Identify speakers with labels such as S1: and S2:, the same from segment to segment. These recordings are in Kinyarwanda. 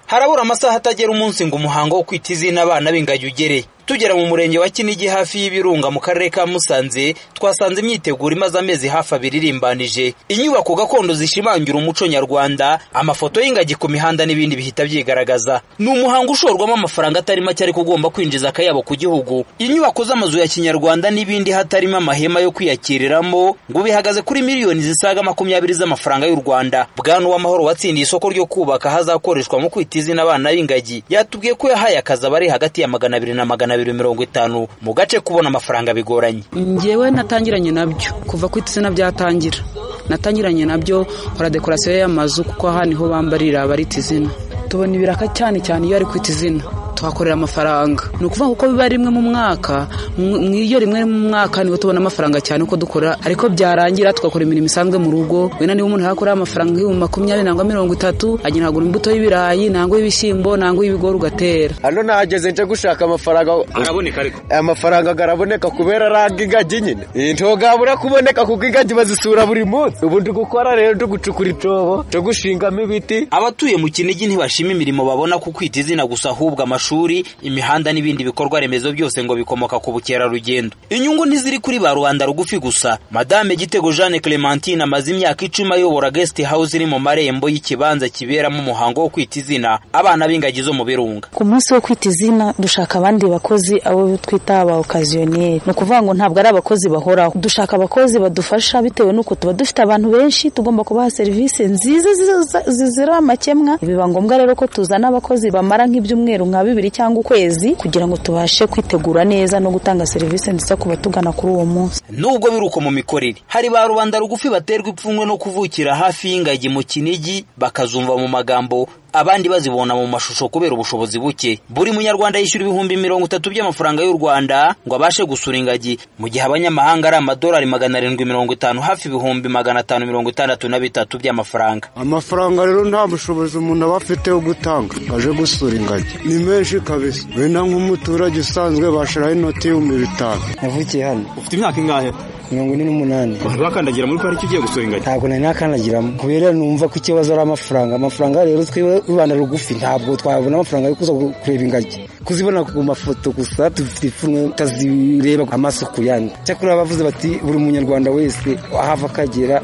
S1: harabura amasaha atagera umunsi ngo umuhango wo kwita izina abana b'ingagi ugere tugera mu murenge wa kinigi hafi y'ibirunga mu karere ka musanze twasanze imyiteguro imaze amezi hafi abiri irimbanije inyubako gakondo zishimangira umuco nyarwanda amafoto y'ingagi ku mihanda n'ibindi bihita byigaragaza ni umuhango ushorwamo amafaranga atari make ariko ugomba kwinjiza akayabo ku gihugu inyubako z'amazu ya kinyarwanda n'ibindi hatarimo amahema yo kwiyakiriramo ngo bihagaze kuri miliyoni zisaga makumyabiri z'amafaranga y'u rwanda bwana uwamahoro watsindiye isoko ryo kubaka hazakoreshwa mu kwita izina abana b'ingagi yatubwiye ko yahaye akazi abari hagati ya magana abiri na magana abiri mirongo itanu mu gace kubona amafaranga bigoranye
S2: njyewe natangiranye nabyo kuva kwita izina byatangira natangiranye nabyo nkora dekorasiyo y'amazu kuko aha niho bambarira abarita izina tubona ibiraka cyane cyane iyo ari kwita izina tuhakorera amafaranga ni ukuvuga kuko biba rimwe mu mwaka mu iyo rimwe mu mwaka niho tubona amafaranga cyane uko dukora ariko byarangira tugakora imirimo isanzwe mu rugo wenda niba umuntu yakora amafaranga nk'ibihumbi makumyabiri nangwa mirongo itatu agenda agura imbuto y'ibirayi nangwa y'ibishyimbo nangwa y'ibigori ugatera
S3: hano nahageze nje gushaka amafaranga
S1: araboneka ariko
S3: amafaranga araboneka kubera aranga ingagi nyine ntogabura kuboneka kuko ingagi bazisura buri munsi ubu ndi gukora rero ndi gucukura icyobo cyo gushingamo ibiti
S1: abatuye mu kinigi ntibashima imirimo babona ku kwita izina gusa ahubwo amashuri imihanda n'ibindi bikorwa remezo byose ngo bikomoka ku bukerarugendo inyungu ntiziri kuri ba rubanda rugufi gusa madame gitego jeanne clementine amaze imyaka icumi ayobora guest house iri mu marembo y'ikibanza kiberamo umuhango wo kwita izina abana b'ingagi zo mu birunga
S4: ku munsi wo kwita izina dushaka abandi bakozi abo twita aba okaziyoneri ni ukuvuga ngo ntabwo ari abakozi bahoraho dushaka abakozi badufasha bitewe n'uko tuba dufite abantu benshi tugomba kubaha serivisi nziza zizira amakemwa biba ngombwa rero ko tuzana abakozi bamara nk'ibyumweru nka bibiri cyangwa ukwezi kugira ngo tubashe kwitegura neza no gutanga serivisi nziza ku batugana kuri uwo munsi
S1: nubwo biri uko mu mikorere hari ba rubanda rugufi baterwa ipfunwe no kuvukira hafi y'ingagi mu kinigi bakazumva mu magambo abandi bazibona mu mashusho kubera ubushobozi buke buri munyarwanda yishyura ibihumbi mirongo itatu by'amafaranga y'u rwanda ngo abashe gusura ingagi mu gihe abanyamahanga ari amadolari magana arindwi mirongo itanu hafi ibihumbi magana atanu mirongo itandatu na bitatu by'amafaranga
S5: amafaranga rero nta bushobozi umuntu aba afite yo gutanga aje gusura ingagi ni menshi kabisa wenda nk'umuturage usanzwe bashyiraho inoti y'ibihumbi bitanu
S6: navukiye hano
S7: ufite imyaka ingahe
S6: mirongo ine n'umunani
S7: ntibakandagira muri pariki ugiye gusura ingagi
S6: ntabwo nari nakandagiramo kubera numva ko ikibazo ari amafaranga amafaranga rero twiwe rubanda rugufi ntabwo twabona amafaranga yo kuza kureba ingagi kuzibona ku mafoto gusa dufite ipfunwe tutazireba amaso ku yandi cyakora bavuze bati buri munyarwanda wese ahava akagera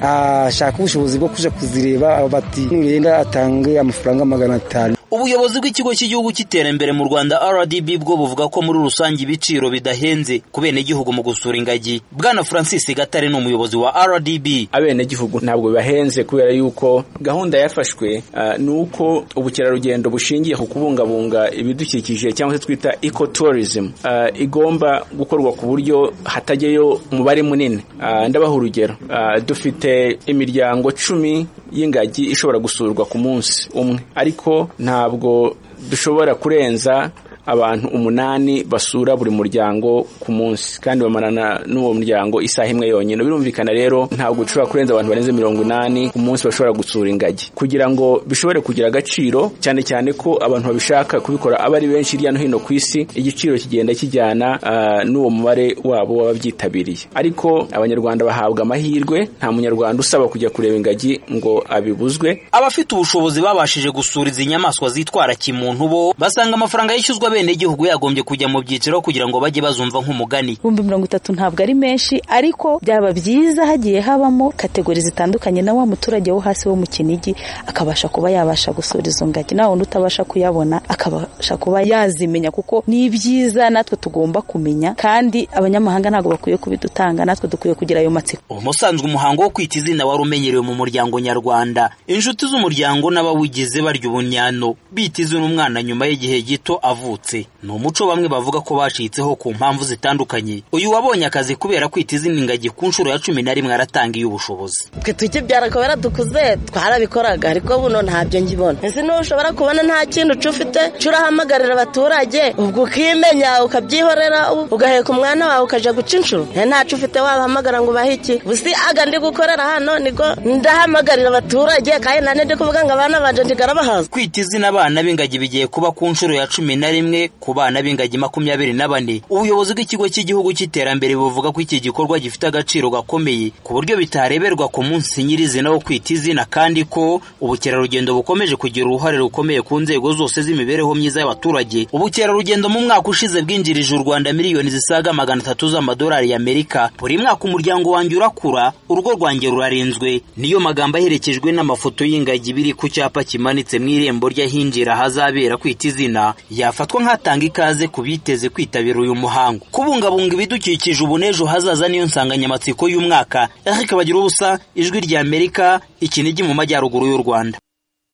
S6: ashaka ubushobozi bwo kujya kuzireba bati nurenda atange amafaranga magana atanu
S1: ubuyobozi bw'ikigo cy'igihugu cy'iterambere mu rwanda rdb bwo buvuga ko muri rusange ibiciro bidahenze ku benegihugu mu gusura ingagi bwana francis gatare ni umuyobozi wa rdb
S8: abenegihugu ntabwo bibahenze kubera yuko gahunda yafashwe ni uko ubukerarugendo bushingiye ku kubungabunga ibidukikije cyangwa se twita eco tourism igomba gukorwa ku buryo hatajyayo umubare munini ndabaha urugero dufite imiryango cumi y'ingagi ishobora gusurwa ku munsi umwe ariko nta ntabwo dushobora kurenza abantu umunani basura buri muryango ku munsi kandi bamarana n'uwo muryango isaha imwe yonyine birumvikana rero ntabwo dushobora kurenza abantu barenze mirongo inani ku munsi bashobora gutsura ingagi kugira ngo bishobore kugira agaciro cyane cyane ko abantu babishaka kubikora aba ari benshi hirya no hino ku isi igiciro kigenda kijyana uh, n'uwo mubare wabo w'ababyitabiriye ariko abanyarwanda bahabwa amahirwe nta munyarwanda usaba kujya kureba ingagi ngo abibuzwe
S1: abafite ubushobozi babashije gusura izi nyamaswa zitwara kimuntu bo basanga amafaranga yishyuzwa abenegihugu yagombye kujya mu byiciro kugira ngo bajye bazumva nk'umugani
S4: ibihumbi mirongo itatu ntabwo ari menshi ariko byaba byiza hagiye habamo kategori zitandukanye na wa muturage wo hasi wo mu kinigi akabasha kuba yabasha gusura izo ngagi nawe undi utabasha kuyabona akabasha kuba yazimenya kuko ni ibyiza natwe tugomba kumenya kandi abanyamahanga ntabwo bakwiye kubidutanga natwe dukwiye kugira ayo matsiko
S1: umusanzwe umuhango wo kwita izina wari umenyerewe mu muryango nyarwanda inshuti z'umuryango n'abawugize barya ubunyano bita izina umwana nyuma y'igihe gito avutse ni umuco bamwe bavuga ko bacitseho ku mpamvu zitandukanye uyu wabonye akazi kubera kwita izina ingagi ku nshuro ya cumi na rimwe aratangiye ubushobozi
S9: twe tukibyara kubera dukuze twarabikoraga ariko buno ntabyo ngibona ese n'ubu ushobora kubona nta kintu ufite urahamagarira abaturage ubwo ukimenya ukabyihorera ugaheka umwana wawe ukajya guca inshuro ntacu ufite wabahamagara ngo ubahe iki gusa aga ndi gukorera hano niko ndahamagarira abaturage kandi nta ndi kuvuga ngo abana banjye ndigarabahaza
S1: kwita izina abana b'ingagi bigiye kuba ku nshuro ya cumi na rimwe rimwe ku bana b'ingagi makumyabiri na bane ubuyobozi bw'ikigo cy'igihugu cy'iterambere buvuga ko iki gikorwa gifite agaciro gakomeye ku buryo bitareberwa ku munsi nyirizina wo kwita izina kandi ko ubukerarugendo bukomeje kugira uruhare rukomeye ku nzego zose z'imibereho myiza y'abaturage ubukerarugendo mu mwaka ushize bwinjirije u rwanda miliyoni zisaga magana atatu z'amadolari y'amerika buri mwaka umuryango wanjye urakura urugo rwanjye rurarinzwe niyo magambo aherekejwe n'amafoto y'ingagi biri ku cyapa kimanitse mu irembo ry'ahinjira hazabera kwita izina yafatwa nk'atanga ikaze ku biteze kwitabira uyu muhango kubungabunga ibidukikije ubu n'ejo hazaza niyo nsanganyamatsiko y'umwaka eric bagira ubusa ijwi ry'amerika ikinigi mu majyaruguru y'u rwanda